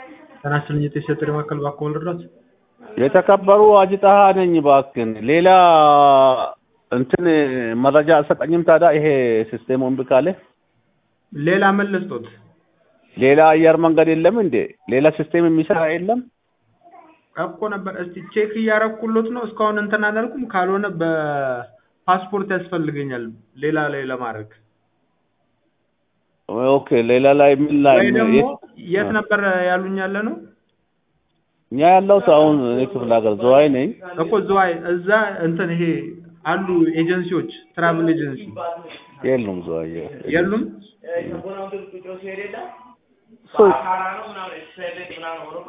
ጤና ይስጥልኝ የጤና ጥሪ ማዕከል እባክዎ ልርዳዎት? የተከበሩ አጂ ጣሃ ነኝ። እባክህን ሌላ እንትን መረጃ አልሰጠኝም። ታዲያ ይሄ ሲስቴሙ እምቢ ካለ ሌላ ምን ልስጦት? ሌላ አየር መንገድ የለም እንዴ? ሌላ ሲስቴም የሚሰራ የለም? እኮ ነበር። እስቲ ቼክ እያረኩሎት ነው። እስካሁን እንትን አላልኩም። ካልሆነ በፓስፖርት ያስፈልገኛል ሌላ ላይ ለማድረግ ኦኬ። ሌላ ላይ ምን ላይ ወይ ደግሞ የት- የት ነበር ያሉኝ ያለ ነው እኛ ያለሁት አሁን እኔ ክፍለ ሀገር ዘዋይ ነኝ። እኮ ዝዋይ እዛ እንትን ይሄ አሉ ኤጀንሲዎች ትራቭል ኤጀንሲ የሉም ዘዋይ የሉም። እሱ